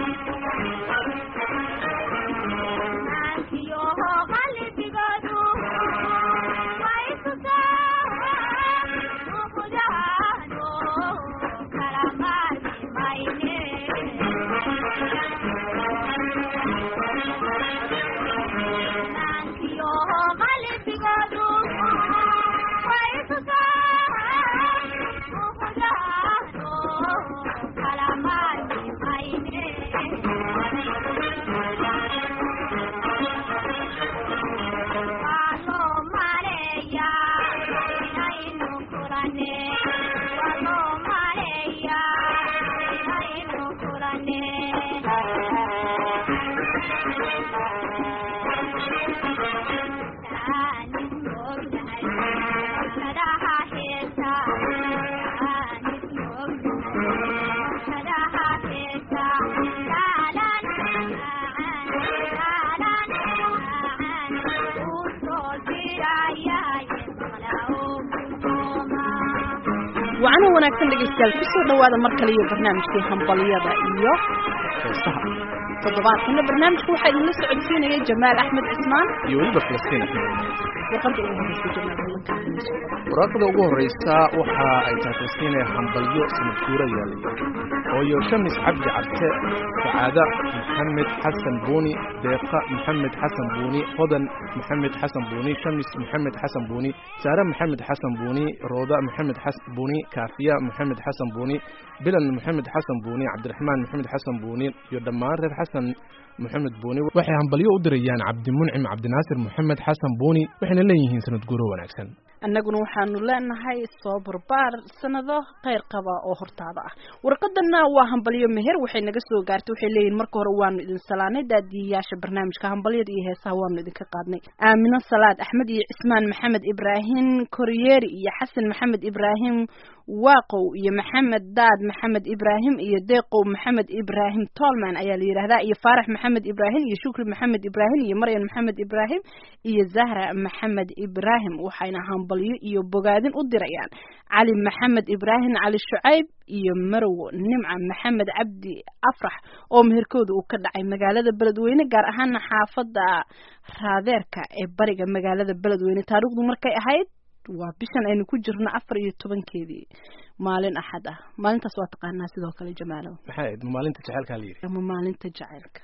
wacana wanaagsan dhegeystayaal kusoo dhawaada mar kale iyo barnaamijkii hambalyada iyo heesaha toddobaadkana barnaamijka waxaa idinla socodsiinaya jamaal axmed cismaan iyo weliba falastiin axmed warqadda ugu horeysa jamaal ballankaanayso waraaqda ugu horeysa waxa ay tahay falastiin hambalyo sanadkuura yaalay hooyo shamis cabdi cabte sacaada maxamed xasan buuni deeqa maxamed xasan buuni hodan maxamed xasan buuni shamis maxamed xasan buuni saare maxamed xasan buuni rooda maxamed xasan buuni kaafiya maxamed xasan buuni bilan maxamed xasan buuni cabdiraxmaan maxamed xasan buuni iyo dhammaan reer xasan maxamed buuni waxay hambalyo u dirayaan cabdimuncim cabdinaasir maxamed xasan buuni waxayna leeyihiin sanad guuro wanaagsan annaguna waxaanu leenahay soo barbaar sanado kheyr qaba oo hortaada ah warqadana waa hambalyo meher waxay naga soo gaartay waxay leeyihin marka hore waanu idin salaanay daadiyayaasha barnaamijka hambalyada iyo heesaha waanu idinka qaadnay aamino salaad axmed iyo cismaan maxamed ibraahim koryeeri iyo xasan maxamed ibraahim waaqow iyo maxamed daad maxamed ibraahim iyo deeqow maxamed ibraahim tolman ayaa la yidhahdaa iyo faarax maxamed ibraahim iyo shukri maxamed ibraahim iyo maryan maxamed ibraahim iyo zahra maxamed ibraahim waxayna hambalyo iyo bogaadin u dirayaan cali maxamed ibraahim cali shucayb iyo marow nimca maxamed cabdi afrax oo meherkooda uu ka dhacay magaalada beledweyne gaar ahaana xaafada raadeerka ee bariga magaalada beledweyne taariikhdu markay ahayd waa bishan aynu ku jirno afar iyo tobankeedii maalin axad ah maalintaas waa taqaanaa sidoo kale jamaalow maxay ahayd maalinta jaceylkaa la yidhi ama maalinta jaceylka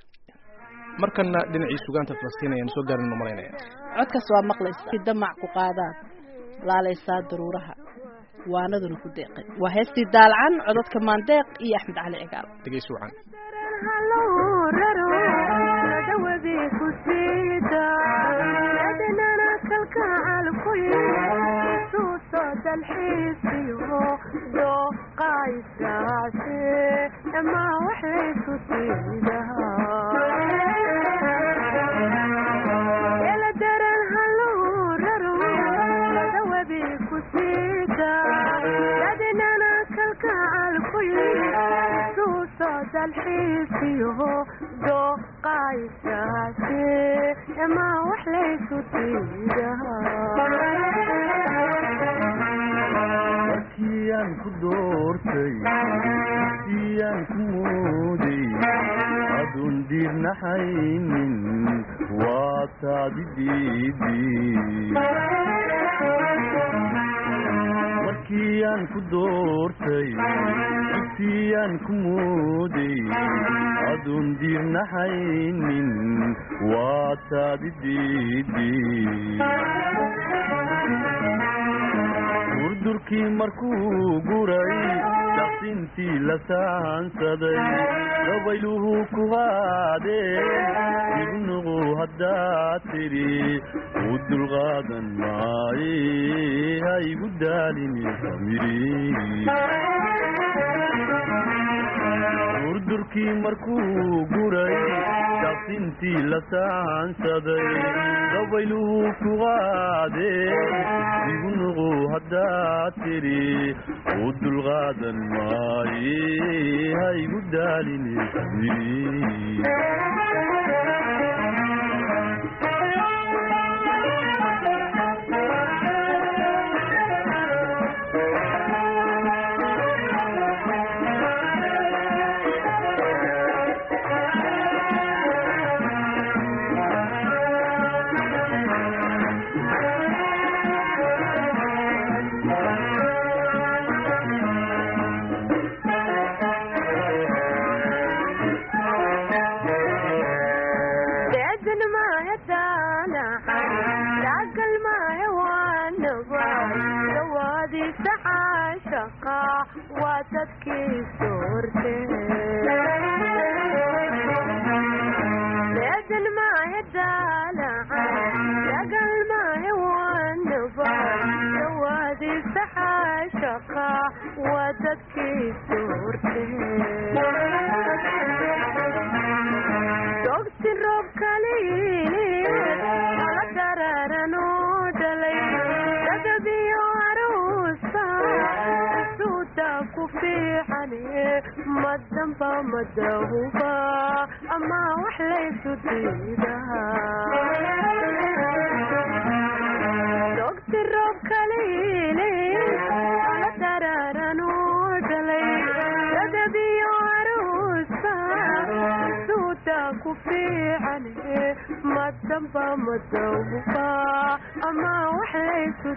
markana dhinacii sugaanta falastiin ayaan soo gaarin u malaynaya codkaas waa maqlaysaa damac ku qaadaad laalaysaa daruuraha waanaduna ku deeqay waa heestii daalacan codadka maandeeq iyo axmed cali cigaal dhegeysi wacan markiyaan ku doortay siyaan ku mooday aduun diirnaxaynin waa taadi markiyaan ku doortay siyaan ku mooday aduun diirnaxaynin waa taadi durdurkii markuu guray daqsintii la saansaday dabayluhu ku qaadeen ignuqu haddaad tidhi u dulqaadan maaye ha igu daalini durdurkii markuu guray daqsintii la saansaday dabayluhu ku qaadeen igunuqu haddaad tidhi u dulqaadan maaye ha igu daalini dadkiisu horte leedan maahe daalaca dagal maahe wanaba dawaadiisa xaashaqa waa dadkiisu horte dogsi roob kaliil ala dararan oo dhalay dadabiyo aruusa suuda ku fiicane madamba madahuba ama wax laysu diidaa dogsi roob kaliile ala dararan oo dhalay dadabiyo aruusa suuda ku fiicane madamba madahuba ama wax laysu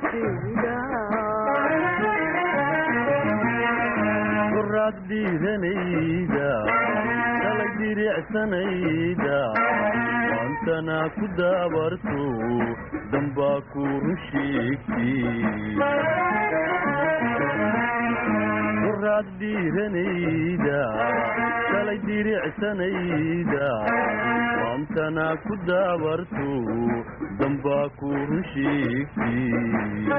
diidaa quraad dhiidanayda dalay diricsanayda waantana ku daabarto dambaa ku run sheegtay quraad dhiiranayda dalay diricsanayda waantana ku daabarto dambaa ku run sheegtay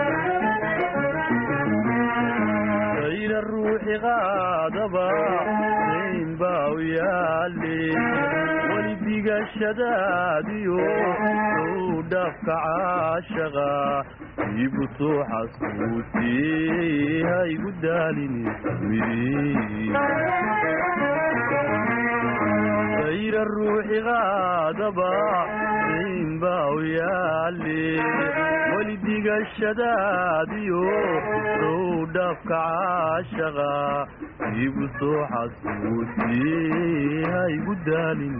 ayra ruuxi qaadaba dayn baa u yaale weli digashadaadiyo u dhaafka caashaqa iibu soo xasuutiyey ha igu daalini ayra ruuxi qaadaba dayn baa u yaale weli digashadaadiyo u dhaafka caashaqa iibu soo xasuutiyey ha igu daalin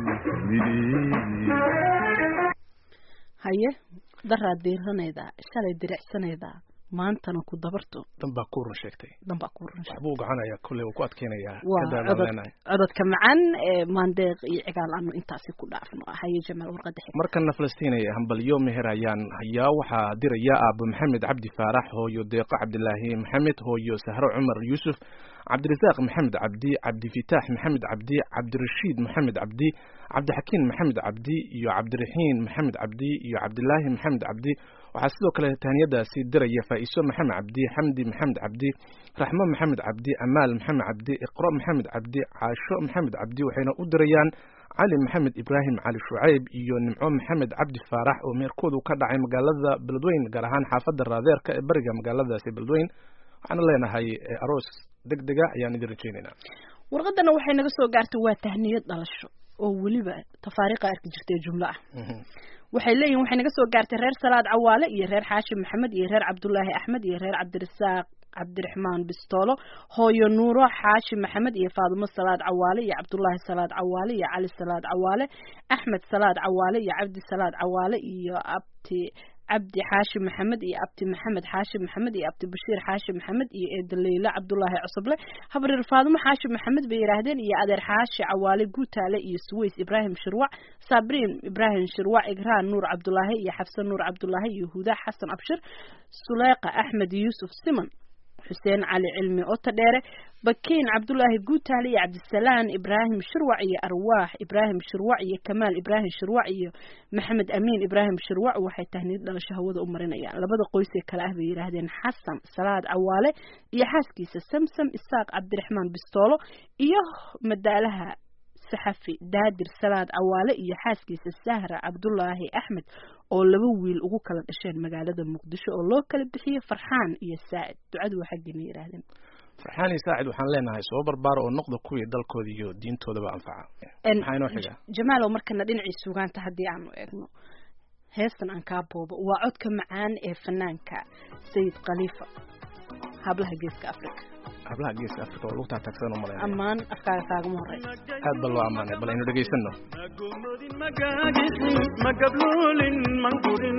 haye daraad diiranaydaa shalay diricsanaydaa maantana ku dabarto dan baa ku run sheegtay danbaa ku run waxbuu gacanaya kolley uu ku adkeynayaa waa kadaadaan codod leenahay cododka macaan ee maandeeq iyo cigaal aanu intaasi ku dhaafno haye jamaal warqada xig markana falastiin ee hambalyo meher ayaan hayaa waxaa diraya aabo maxamed cabdi faarax hooyo deeqo cabdilaahi maxamed hooyo sahro cumar yuusuf cabdirasaaq maxamed cabdi cabdifitaax maxamed cabdi cabdirashiid maxamed cabdi cabdixakiin maxamed cabdi iyo cabdiraxiin maxamed cabdi iyo cabdilaahi maxamed cabdi waxaa sidoo kale tahniyadaasi diraya faa'iso maxamed cabdi xamdi maxamed cabdi raxmo maxamed cabdi amaal maxamed cabdi iqro maxamed cabdi caasho maxamed cabdi waxayna u dirayaan cali maxamed ibraahim cali shucayb iyo nimco maxamed cabdi faarax oo meerkoodu ka dhacay magaalada beledweyn gaar ahaan xaafadda raadeerka ee bariga magaaladaasi beledweyn waxaana leenahay eh, aroos deg dega ayaan idin rajaynaynaa warqadana waxay naga soo gaartay waa tahniyad dhalasho oo weliba tafaariiqa arki jirtay jumlo ah waxay leeyihin waxay naga soo gaartay reer salaad cawaale iyo reer xaashim maxamed iyo reer cabdulaahi axmed iyo reer cabdirasaaq cabdiraxmaan bistoolo hooyo nuuro xaashi maxamed iyo faadumo salaad cawaale iyo cabdulaahi salaad cawaale iyo cali salaad cawaale axmed salaad cawaale iyo cabdi salaad cawaale iyo abti cabdi xaashi maxamed iyo abti maxamed xaashi maxamed iyo abti bashiir xaashi maxamed iyo eeda leyla cabdulaahi cusuble habreer faadumo xaashi maxamed bay yidhaahdeen iyo adeer xaashi cawaale guutaale iyo suweys ibraahim shirwac sabriin ibraahim shirwac igraan nuur cabdulaahi iyo xafsan nuur cabdulaahi iyo huda xasan abshir suleyqa axmed yuusuf siman xuseen cali cilmi ota dheere bakiin cabdulaahi guutaale iyo cabdisalaan ibraahim shirwac iyo arwaax ibraahim shirwac iyo kamaal ibraahim shirwac iyo maxamed amiin ibraahim shirwac waxay tahniyad dhalasho hawada u marinayaan labada qoysee kale ah bay yidhaahdeen xasan salaad cawaale iyo xaaskiisa samsam isaaq cabdiraxmaan bistoolo iyo madaalaha saxafi daadir salaad cawaale iyo xaaskiisa sahra cabdulaahi axmed oo laba wiil ugu kala dhasheen magaalada muqdisho oo loo kala bixiyey farxaan iyo saacid ducadu waa xaggeena yidhaahdeen farxaan iyo saacid waxaan leenahay soo barbaara oo noqda kuwii dalkooda iyo diintoodaba anfaca maxaa inoo xiga jamaalow markana dhinacii sugaanta haddii aanu eegno heestan aan kaa boobo waa codka macaan ee fanaanka sayid khaliifa hablaha geeska africa hablaha geeska africa oo lagu taataagsan u malaynaya ammaan afkaaga kaagama horey aad ba loo ammaanay bal aynu dhegaysano magumodin magagisin magablulin mangurin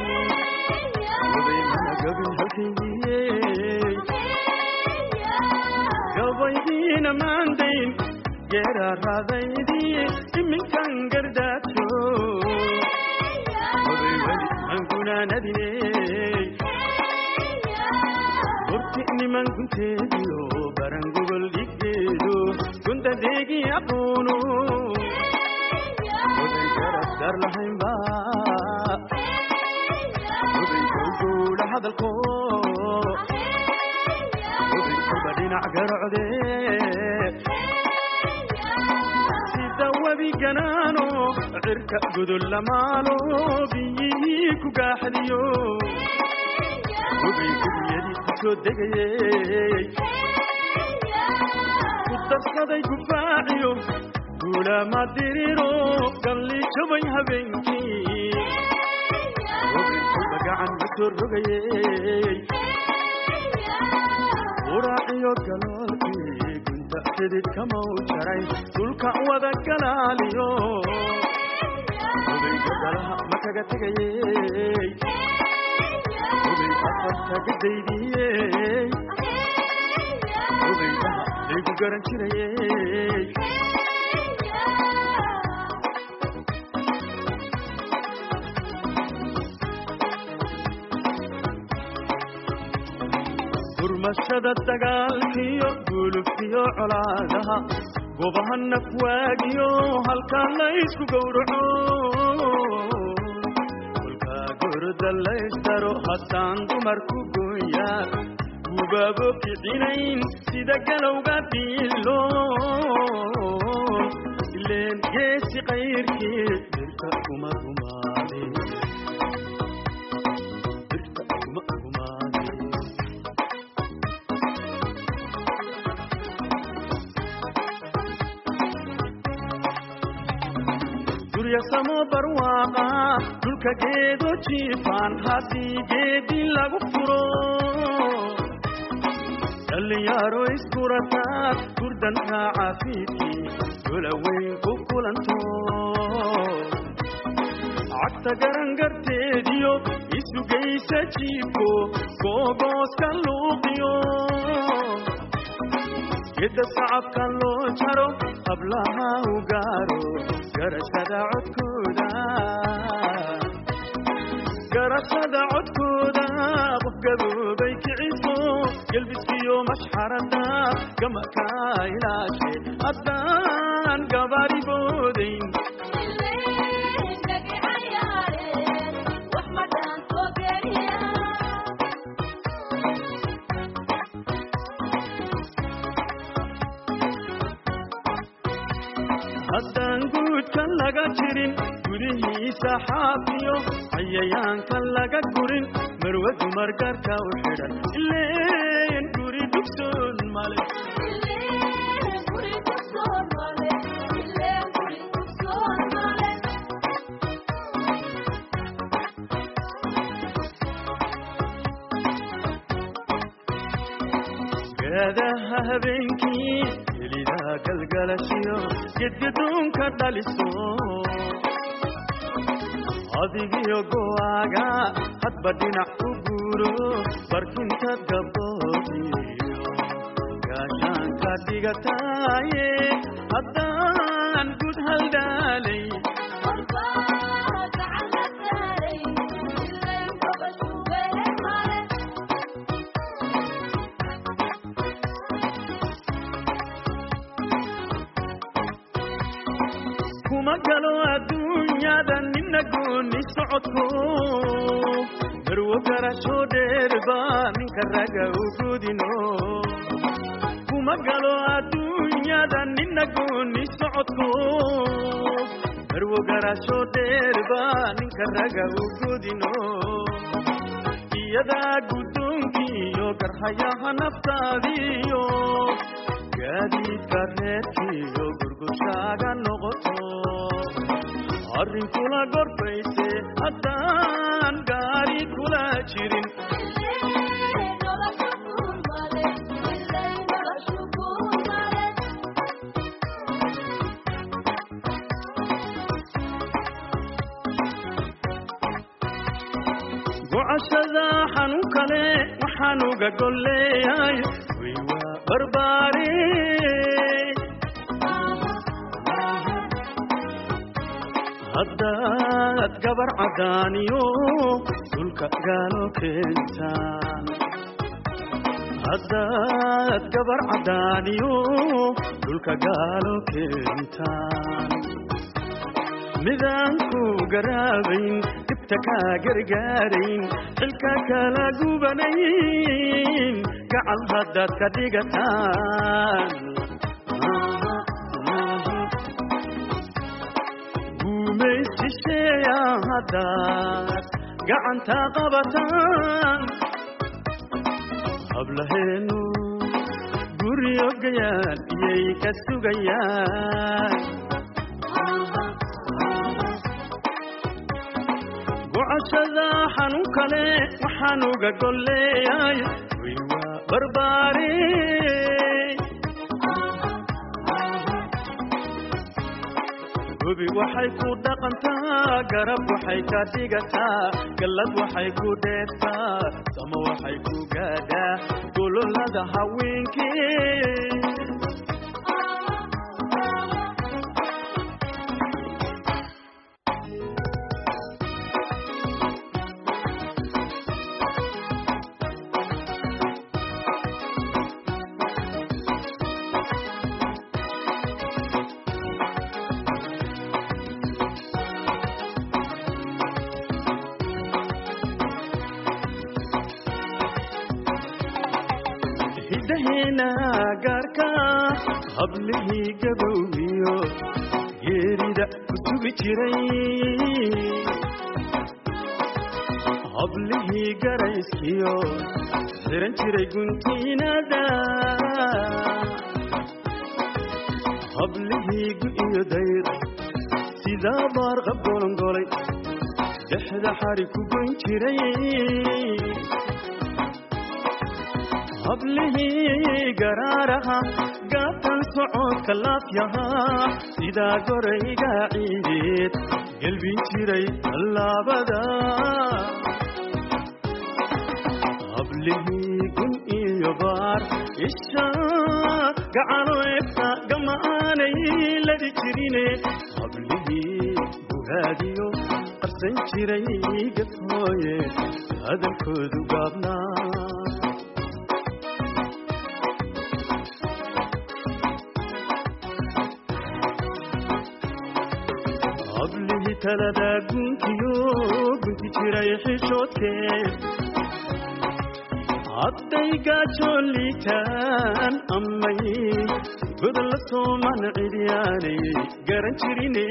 oday magabin halkayiyey gabaydiina maandayn geeraaraadaydiye iminkan gardaajo oday weli mangunaanadiney horti niman gunteediyo barangogol dhigde gunta deegi aqoonu oday garab dar lahaynba oday gowgowla hadalko oday kuba dhinac garocde sida webi ganaano cirka gudul lamaalo biyihii ku gaaxdiyo oday gudiyadii ku soo degayey ku darsaday gufaaciyo guulama diriro galli jabay habeenkii odaynkuba gacan ma soo rogayey uraaciyo galoolkii gunta xidid kamau jaray dhulka wada galaaliyo odayga galaha ma kaga tegayey oday afarta gadaydiyey odaydaha laygu garan jirayey gurmashada dagaalkiyo gulubkiyo colaadaha gobaha nafwaagiyo halkaa laysku gowraco kolkaa gorda laysdaro haddaan dumarku gooyaa gubaabo kicinayn sida galowga dhiilo ileen geesi qayrkii dirta kuma gumaade dirta kuma gumaade guryasamo barwaaqa dhulka geedo jiifaan haddii geedi lagu furo dhallinyaro iskurataad gurdanka caafiidkii dola weyn ku kulanto cagta garangarteediyo isugaysa jiibko googooska luuqiyo gedda sacabka loo jaro hablaha u gaaro garashada codkooda garashada codkooda qof gaboobay kiciso gelbiskiyo mashxarada gamaka ilaashe haddaan gabaari boodayn haddaan guudka laga jirin gudihiisa xaafiyo cayayaanka laga gurin marwe dumar gaarka u xidhan ileen guri dugsoon male gaadaha habeenkii helidaa galgalashiyo gedgadoonka dhaliso adigiyo go'aaga hadba dhinac u guuro barkinta gabdhoodiyo gaashaanka dhigataaye haddaan gud haldhaalay kuma galo adduunyada nina gooni socodko marwo garasho dheerba ninka raga u gudino kuma galo adduunyada nina gooni socodko marwo garasho dheerba ninka raga u gudino iyadaa guddoonkiiyo garhayaha naftaadiyo gaadiidka reerkiiyo gurgushaaga noqoto arrin kula gorfayse haddaan gaari kula jirin gocashada xanuun kale waxaan uga golleeyay way waa barbaare haddaad gabar caddaaniyo dhulka gaalo keentaan haddaad gabar caddaaniyo dhulka gaalo keentaan midaan ku garaabayn dhibta kaa gargaarayn xilka kala gubanayn gacal haddaad ka dhigataan guumaysisheeya haddaad gacanta qabataan hablaheenu guryo gayaan iyay ka sugayaan gocashada xanuun kale waxaan uga golleeyay way waa barbaare gobi waxay ku dhaqantaa garab waxay ka dhigataa gallad waxay ku dheertaa sama waxay ku gaadhaa gololada haweenkii hidaheena gaarka hablihii gabowgiyo geerida ku sugi jiray hablihii garayskiyo xiran jiray guntiinada hablihii gu-iyo dayr sidaa baarqab golongolay dhexda xari ku goyn jiray hablihii garaaraha gaatan socodka laafyahaa sidaa gorayga ciideed gelbin jiray tallaabada hablihii gun iyo baar isha gacano egta gama aanay ladi jirine hablihii bugaadiyo qarsan jiray gafhooye hadalkoodu gaabnaa hablihii talada gunkiyo gunti jiray xishoodkee hadday gaajoon liitaan amay godan la sooman cidyaanay garan jirine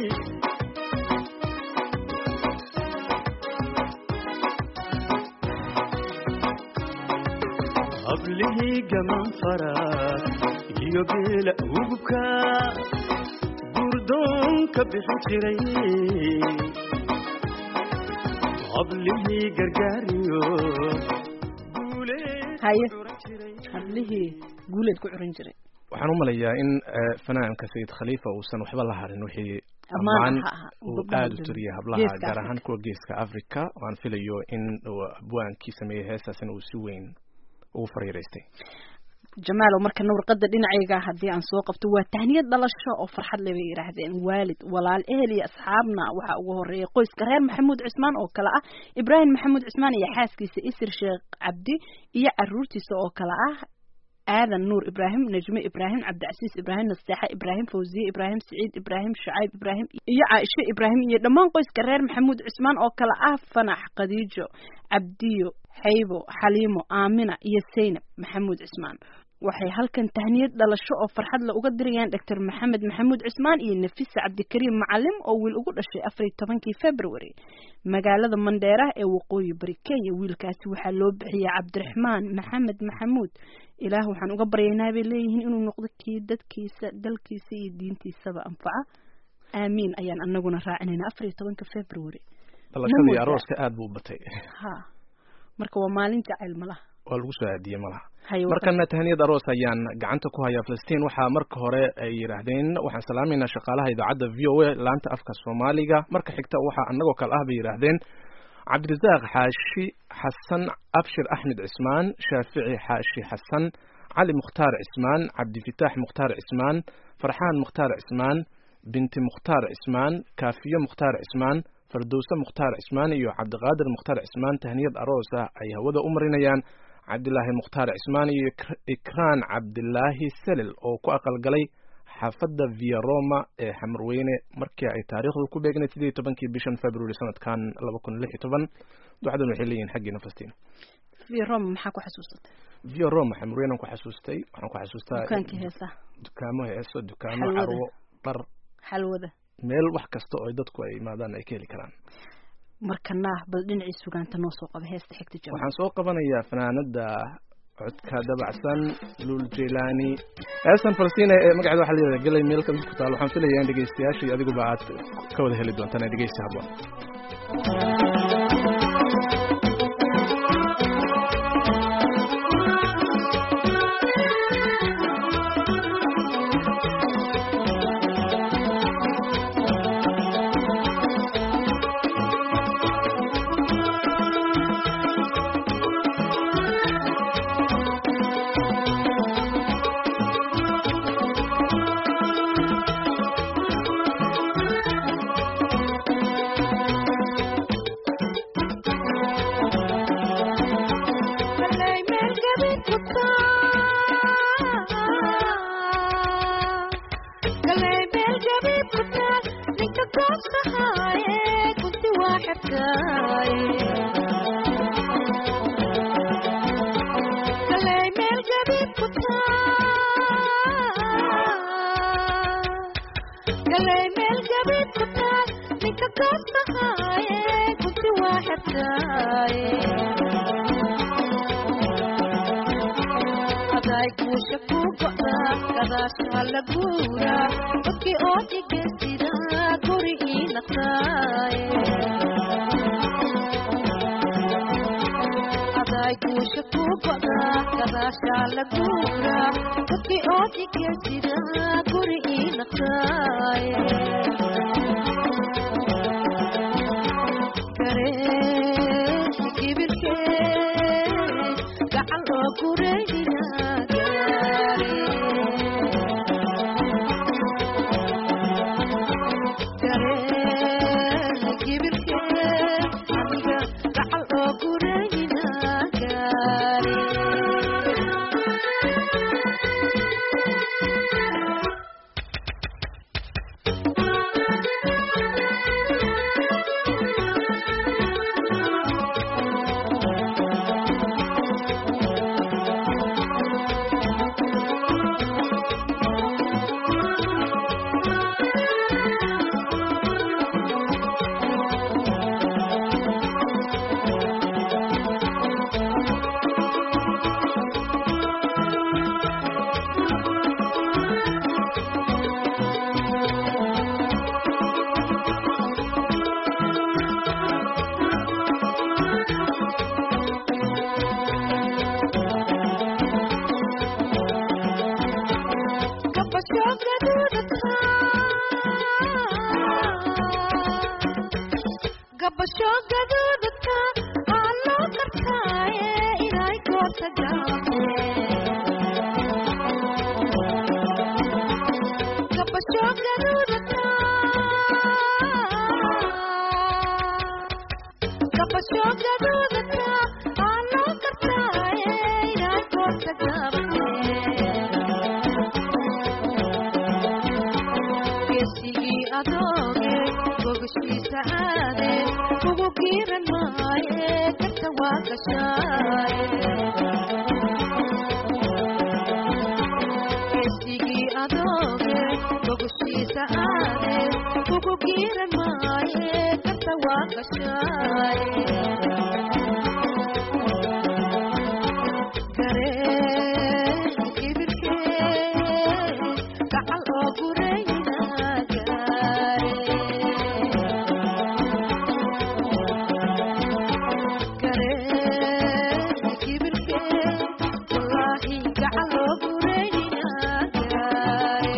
hablihii gaman faraad iyo geela ugubka gurdoonka bixin jiray hablihii gargaariyo haye hablihii guuleed ku curin jiray waxaan u malayaa in eh, fanaanka sayid khaliifa uusan waxba la harin wixii Ammaan ammaan ha aha, uu gabdhaha aada u dhan. tiriyay hablaha Geeska gaar Afrika. ahaan kuwa geeska africa waan filayo in uu abwaankii sameeyey heestaasina uu si weyn ugu fariiraystay jamaalow markana warqada dhinacayga haddii aan soo qabto waa tahniyad dhalasho oo farxad leh bay yidhaahdeen waalid walaal ehel iyo asxaabna waxaa ugu horeeya qoyska reer maxamuud cismaan oo kale ah ibraahim maxamuud cismaan iyo xaaskiisa isir sheekh cabdi iyo caruurtiisa oo kale ah aadan nuur ibraahim najme ibraahim cabdicasiis ibraahim nasteexa ibraahim fawziye ibraahim siciid ibraahim shacayb ibraahim iyo caaisho ibraahim iyo dhammaan qoyska reer maxamuud cismaan oo kale ah fanax khadiijo cabdiyo xaybo xaliimo aamina iyo saynab maxamuud cismaan waxay halkan tahniyad dhalasho oo farxad la uga dirayaan doctor maxamed maxamuud cismaan iyo nafisa cabdikariim macalim oo wiil ugu dhashay afar iyo tobankii february magaalada mandheera ee waqooyi bari kenya wiilkaasi waxaa loo bixiyay cabdiraxmaan maxamed maxamuud ilaah waxaan uga baryaynaa bay leeyihiin inuu noqdo kii dadkiisa dalkiisa iyo diintiisaba anfaca aamiin ayaan anaguna raacinayna afar iyo tobanka february dhalashadii moodaa? arooska aada buu u batay ha marka waa maalin jacayl malaha waa lagu soo aadiyey malaha haye markana tahniyad aroos ayaan gacanta ku hayaa filistiin waxaa marka hore ay yidhaahdeen waxaan salaamaynaa shaqaalaha idaacadda v o a laanta afka soomaaliga marka xigta waxaa annagoo kale ah bay yidhaahdeen cabdirasaaq xaashi xasan abshir axmed cismaan shaafici xaashi xasan cali mukhtaar cismaan cabdifitaax mukhtaar cismaan farxaan mukhtaar cismaan binti mukhtaar cismaan kaafiyo mukhtaar cismaan fardowse mukhtaar cismaan iyo cabdiqaadir mukhtaar cismaan tahniyad aroos ah ay hawada u marinayaan cabdilaahi mukhtaar cismaan iyo Ik- ikraan cabdilaahi selel oo ku aqalgalay xaafadda via roma ee xamarweyne markii ay taariikhdu ku beegnayd sidii tobankii bishan february sanadkan laba kun lix iyo toban ducadan waxay leeyihin xaggiina fastiin v roma maxaa ku xasuusatay via roma xamarweyne aan ku xasuustay waxaan ku xasuustaa dukaankii heesaha dukaamo heeso dukaamo Xalwada. carwo dhar xalwada meel wax kasta oo ay dadku ay imaadaan ay ka heli karaan markana bal dhinacii sugaanta noo soo qaba heesta xigta jama waxaan soo qabanayaa fanaanada codka dabacsan luul jeylaani heestan falastiin ee magaceeda waxaa layidhahda gelay meel kamid ku taal waxaan filayaa in dhegeystayaashii adiguba aad ka wada heli doontaan ee dhegeysi habboon Kalay meel gabin ku taal Kalay meel gabin ku taal Ninka goobsahaaye kunti waa xirkaaye Kalay meel gabin ku taal Kalay meel gabin ku taal Ninka goobsahaaye kunti waa xirkaaye aday guusha ku go'da gadaashaa la guura dadkii oo dhigaysida guri ii naqtaaye aday guusha ku go'da gadaashaa la guura dadkii oo dhigaysida guri ii naqtaaye garee kibirkee gacan oo gureydina gaare garee kibirkee aniga gacan oo gureydina gaare gabasho gaduudka aa loo kartaaye inay goorta gaabte gabasho gaduudka gabasho gaduudka aa loo kartaaye inay goorta gaabte geesigii adooge gogashiisa aade kugu giiran maaye karta waa gashaaye geesigii adooge gogashiisa aade kugu giiran maaye karta waa gashaaye garee kibirkee gacal oo gurayna gaare garee kibirkee wallaahi gacal oo gurayna gaare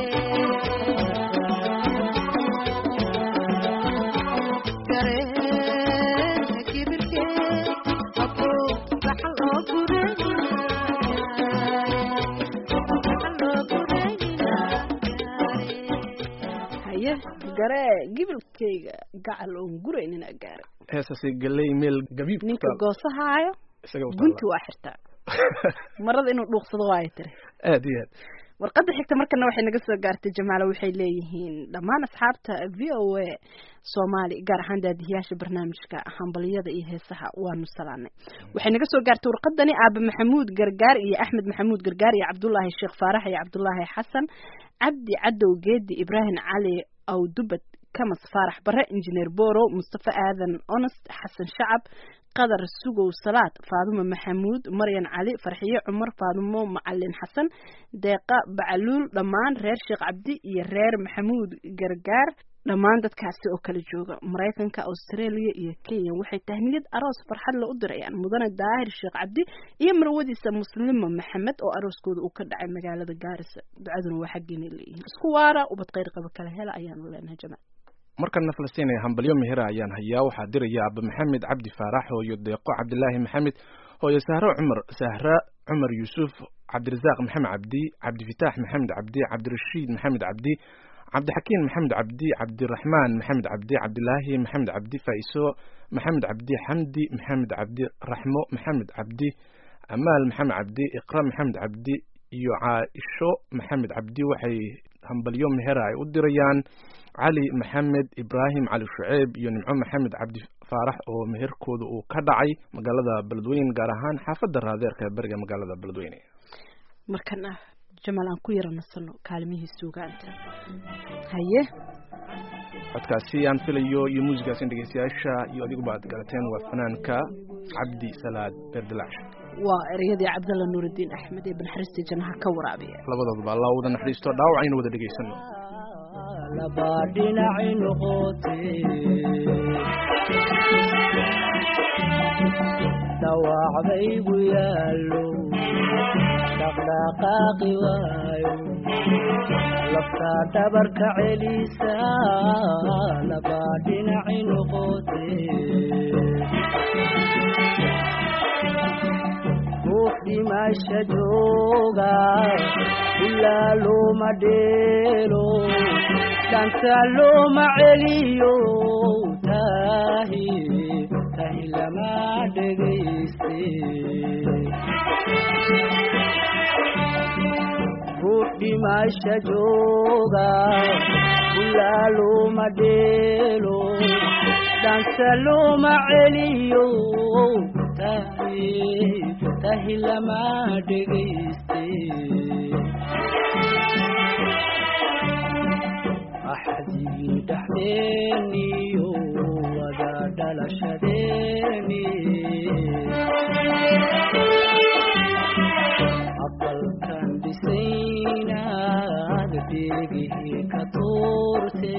garee kibirkee aboo gacal oo gurayna gacal oo gurayna gaare haye garee gibilkayga gacal oon guraynina gaara heesasi galey meel gabiib ku ninka taal goosahaayo isaga u gunti taala waa xirtaa marada inuu dhuuqsado waa ay tiri aad iyo aad warqadda xigta markana waxay naga soo gaartay jamaalo waxay leeyihiin dhammaan asxaabta v o a soomaali gaar ahaan daadihiyaasha barnaamijka hambaliyada iyo heesaha waanu salaanay waxay naga soo gaartay warqadani aabe maxamuud gargaar iyo axmed maxamuud gargaar iyo cabdullaahi sheekh faarax iyo cabdullaahi xasan cabdi cadow geedi ibraahim cali awdubad kamas faarax bare injineer borow mustafa aadan onest xasan shacab qadar sugow salaad faadumo maxamuud maryan cali farxiye cumar faadumo macalin xasan deeqa bacaluul dhammaan reer sheekh cabdi iyo reer maxamuud gargaar dhammaan dadkaasi oo kala jooga maraykanka australia iyo kenya waxay tahniyad aroos farxad la u dirayaan mudane daahir sheekh cabdi iyo marwadiisa muslima maxamed oo arooskooda uu ka dhacay magaalada gaarisa ducaduna waa xaggeena leeyihiin isku waara ubad kheyr qaba kala hela ayaanu leenahay jamaal markana falastiin ee hambalyo mehera ayaan hayaa waxaa diraya aba maxamed cabdi faarax hooyo deeqo cabdilaahi maxamed hooyo sahro cumar sahra cumar yuusuf cabdirasaaq maxamed cabdi cabdifitaax maxamed cabdi cabdirashiid maxamed cabdi cabdixakiin maxamed cabdi cabdiraxmaan maxamed cabdi cabdilaahi maxamed cabdi faiso maxamed cabdi xamdi maxamed cabdi raxmo maxamed cabdi amaal maxamed cabdi iqra maxamed cabdi iyo caaisho maxamed cabdi waxay hambalyo mehera ay u dirayaan cali maxamed ibraahim cali shuceeb iyo nimco maxamed cabdi faarax oo meherkooda uu ka dhacay magaalada beledweyne gaar ahaan xaafadda raadeerka ee beriga magaalada beledweyne markana jamaal aan ku yara nasano kaalmihii suugaanta haye codkaasi aan filayo iyo muusigaas in dhegeystayaasha iyo adiguba aad garateen waa fanaanka cabdi salaad beerdilaash waa ereyadii cabdalla nuurudiin axmed ee banxariistii jannaha ka waraabiya labadooduba allah wada naxariisto dhaawacaynu wada dhegeysano laba dhinaci noqotee dhawaacbaygu yaallo dhaqdhaqaaqi waayo laftaa dhabarka celisa laba dhinaci noqotee ruux dhimasha jooga ilaa looma dheelo dhanta looma celiyo tahi tahi lama dhegayste ruux dhimasha jooga ilaa looma dheelo dhanta looma celiyo tahi tahi lama dhegayste axdigii dhexdeeniyo wada dhalashadeeni aqalkan dhisaynaad deegihii ka tuurte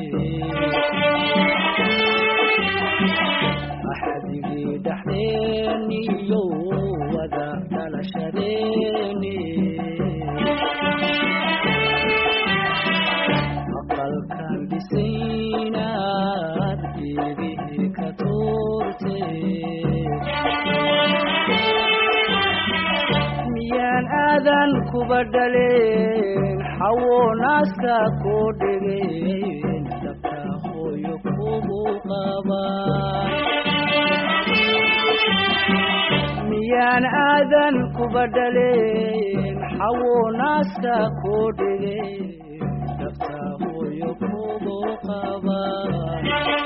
axdigii dhexdeeniyo wada dhalashadeeni aqalkan dhisaynaad deegihii ka tuurte miyaan aadan kuba dhaleen xawo naaska koo dhegeen dabta hooyo kugu qabaan miyaan aadan kuba dhaleen xawo naaska koo dhegeen dabta hooyo kugu qabaan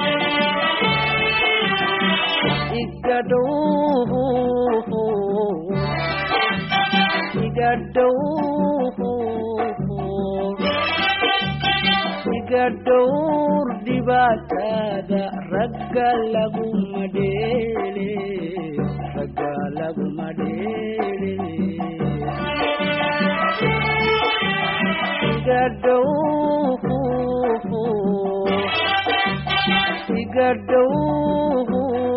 igadhow iga dhowr dhibaatada ragga laguma dheele ragga laguma dheele iga dhow iga dhow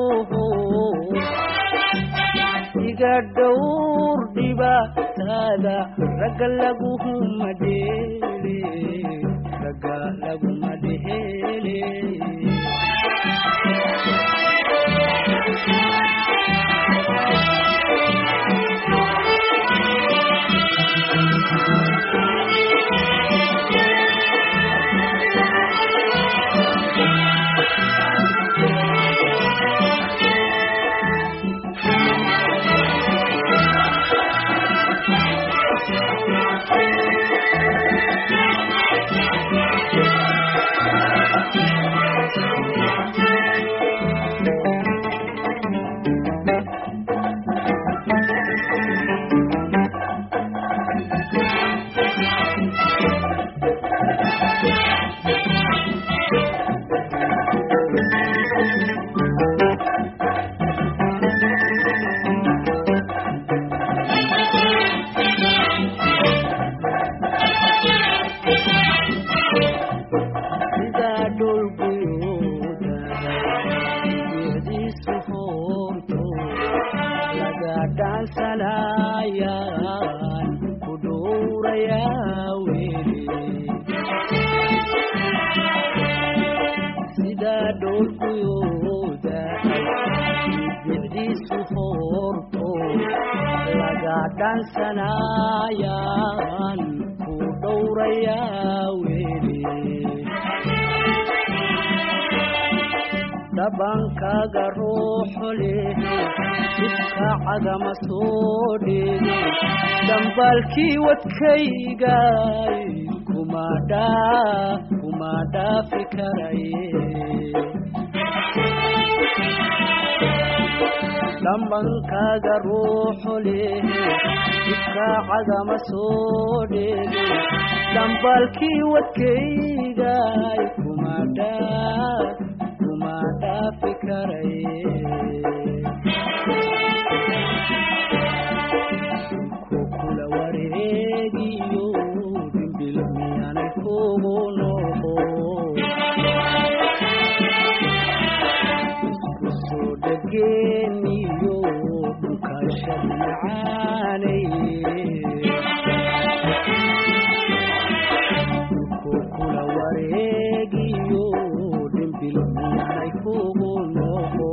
iga dhowr dhibaatada ragga laguma dheele ragga laguma dheele guyooda bicdiisu hoorto laga dhansanayaan ku dhowrayaa weli dhabankaaga ruuxo leh jidka cagama soo dheege dambaalkii wadkaygay kuma dhaa kuma dhaafi karaye dhambankaaga ruuxo leh jidka cagama soo dheege dambaalkii wadkaygay kuma dhaa kuma dhaafi karaye ku kula wareegiyo dhimbil miyaanay kugu noqo isku soo dhageeniyo dhukashad macaanay ku kula wareegiyo dhimbil miyaanay kugu noqo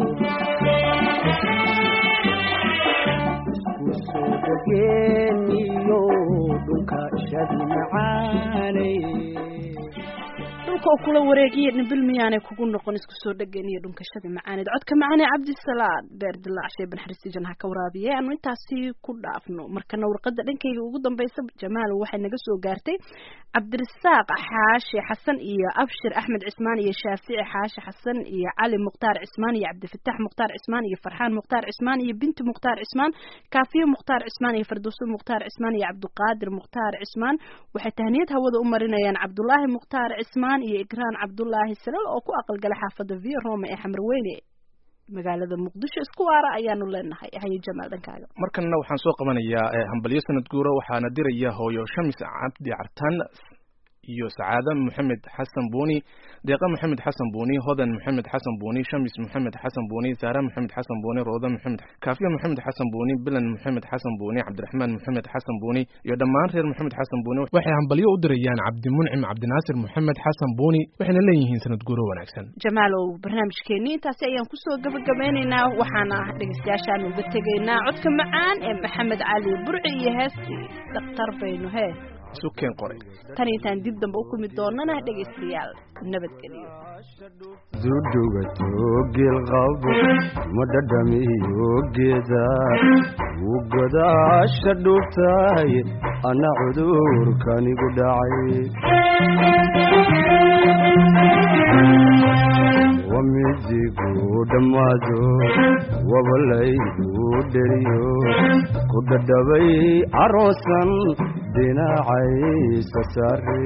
isku soo dhageeniyo dhulka shadi macaanay dhulka uu kula wareegiya dhimbil miyaanay kugu noqon isku soo dhegan iyo dhunkashadii macaaneed codka macaane cabdisalaad beer dilaac shee ban xaristijan ha ka waraabiye aanu intaasi ku dhaafno markana warqada dhankayga ugu dambeysa jamaal waxay naga soo gaartay cabdirasaaq xaashi xasan iyo abshir axmed cismaan iyo shaafici xaashi xasan iyo cali mukhtaar cismaan iyo cabdifatax mukhtaar cismaan iyo farxaan mukhtaar cismaan iyo binti mukhtaar cismaan kaafiye mukhtaar cismaan iyo firdowso mukhtaar cismaan iyo cabdiqaadir mukhtaar cismaan waxay tahniyad hawada u marinayaan cabdulaahi mukhtaar cismaan iyo igraan cabdulaahi salal oo ku aqalgala xaafada v roma ee xamarweyne magaalada muqdisho isku waara ayaanu leenahay haye jamaal dhankaaga markanna waxaan soo qabanayaa eh, hambalyo sanad guura waxaana diraya hooyo shamis cabdi cartan iyo sacaada maxamed xasan buuni deeqa maxamed xasan buuni hodan maxamed xasan buuni shamis maxamed xasan buuni saara maxamed xasan buuni rooda maxamed kaafiya maxamed xasan buuni bilan maxamed xasan buuni cabdiraxmaan maxamed xasan buuni iyo dhammaan reer maxamed xasan buuni waxay hambalyo u dirayaan cabdimuncim cabdinaasir maxamed xasan buuni waxayna leeyihiin sanad guuro wanaagsan jamaalow barnaamijkeeni intaasi ayaan kusoo gabagabeynaynaa waxaana dhegeystayaashaan uga tegaynaa codka macaan ee maxamed cali burci iyo heestii dhakhtar baynu hee isu keen qoray tan intaan dib dambe u kulmi doonana dhegeystayaal nabadgeliyo dudugato geelqabo ma dhadhamiyo geeda wuu godaasha dhuubtaay anna cudurkanigu dhacay wamidigu dhammaado wabalaygu dheriyo ku dhadhabay aroosan dhinacaysa saare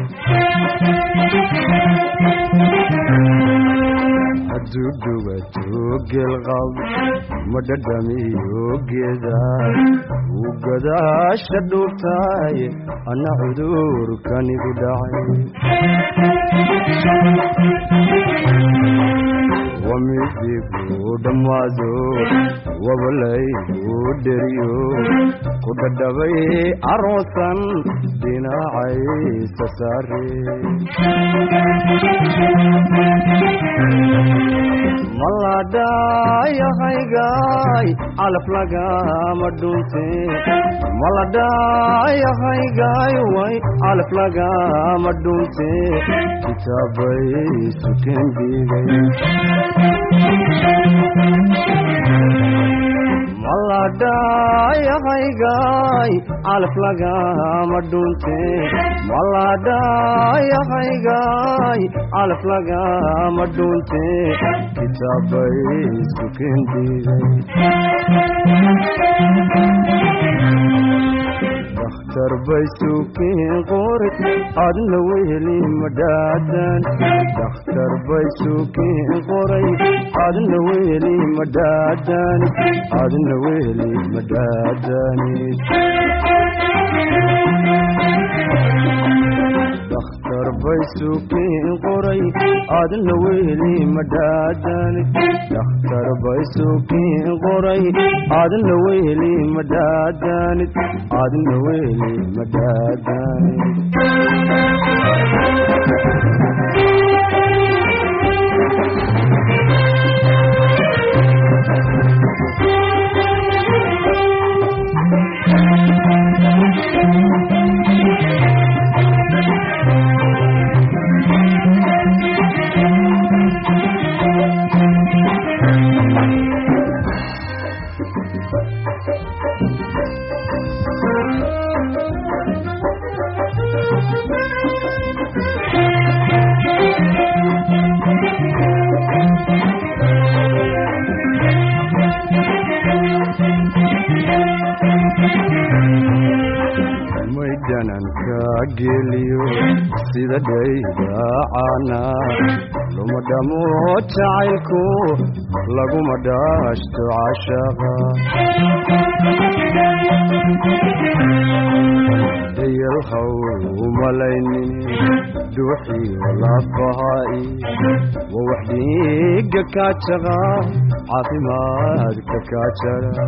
hadduu dhugato geelqab ma dhadhamiyo geeda wuu gadaasha dhuubtaay anna cudurkanigu dhacay wamidigu dhammaado wabalaygu dheriyo ku dhadhabay aroosan dhinacaysa saare maladhayahaygaay calaf lagama dhunte maladhayahaygaay way calaf lagama dhunte kitaabay sukeen dhiigay maladhayahaygaay calaf lagama dhunte maladhayahaygaay calaf lagama dhunte kitaabay sukeen dhiigay dakhtar bay suukiin qori adna weheli madhaadan dakhtar bay suukiin qoray adna weheli madhaadan adna weheli madhaadanid dakhtar bay suukiin qoray adna weheli madhaadanid dakhtar bay suukiin qoray adna weheli madhaadanid adna weheli madhaadanid sida dhaydaacana luma dhamo jacaylku laguma dhaashto cashaqa dayalhaw umalaynin dhuuxiyo lafahaai wa wax dhiiga kaajaqa caafimaadka kaajara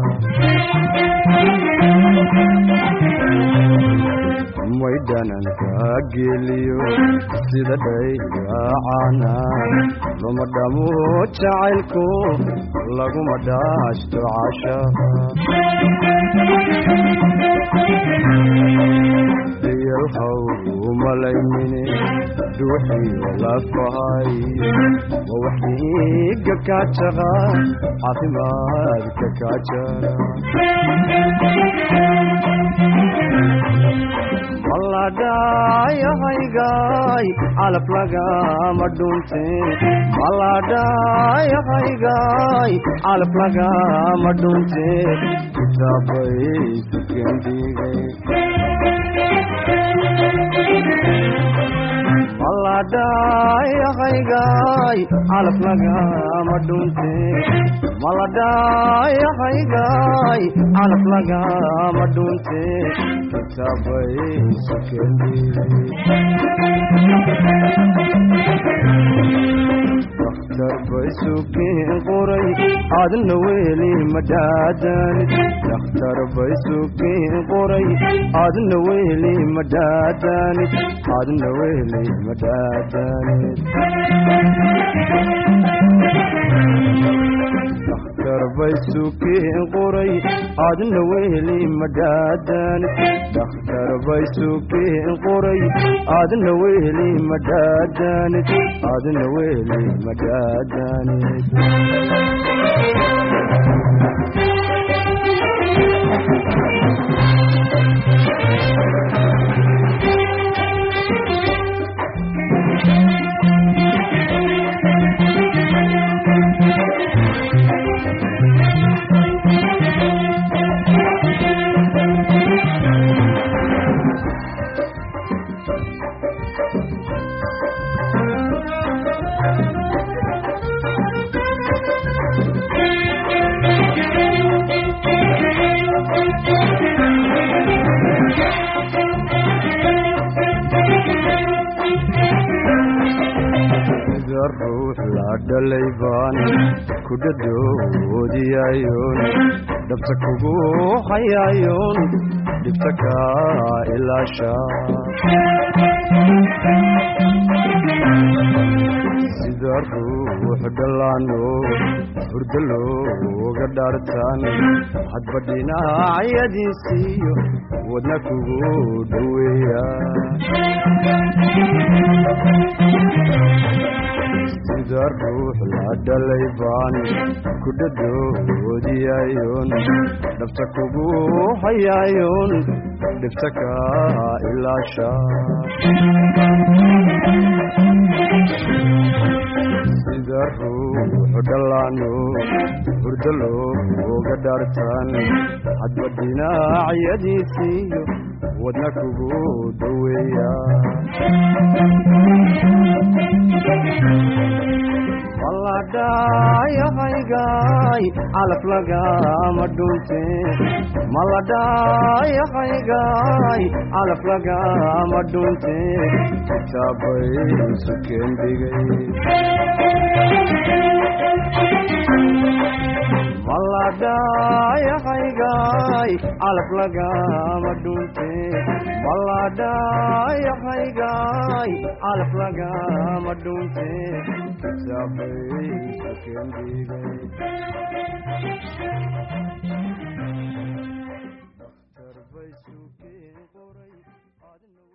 maydhananka geliyo sida dhaydaacana luma dhamo jacaylku laguma dhaashto cashaqa dayalhaw umalaynine dhuuxiyo lafahay wa wax dhiiga kaajaqa caafimaadka kaajara maladhayahaygaay calaf lagama dhunte maladhayahaygaay calaf lagama dhunte kitaabay sukendigay maladhayahaygaay calaf lagama dhunte maladhayahaygaay calaf lagama dhunte kitaabay dakhtar bay sukeen qoray aadna weli madhaadanid dakhtar bay sukeen qoray aadna weli madhaadanid aadna weli madhaadanid dakhtar bay sukeen qoray aadna weli madhaadanid dakhtar bay sukeen qoray aadna weli madhaadanid aadna weli madhaadanid sida ruux la dhalay baan ku dhadhoodiyayoon dhabta kugu hayayoon dhibta kaa ilaasha sida ruux dhallaano hurdo looga dhaartaan hadba dhinacyadiisiiyo wadna kugu dhoweeya sida ruux la dhalay baan ku dhadhoodiyayoon dhabta kugu hayayoon dhibta kaa ilaasha sida ruux dhallaano hurdo looga dhaartaan hadba dhinacyadiisiiyo wadna kugu dhoweeya maladhayahaygaay calaf lagama dhunte maladhayahaygaay calaf lagama dhunte kitaabay sukeendigay maladhayahaygaay calaf lagama dhunte maladhayahaygaay calaf lagama dhunte kitaabay sukeendigay dakhtar bay sukeen qoray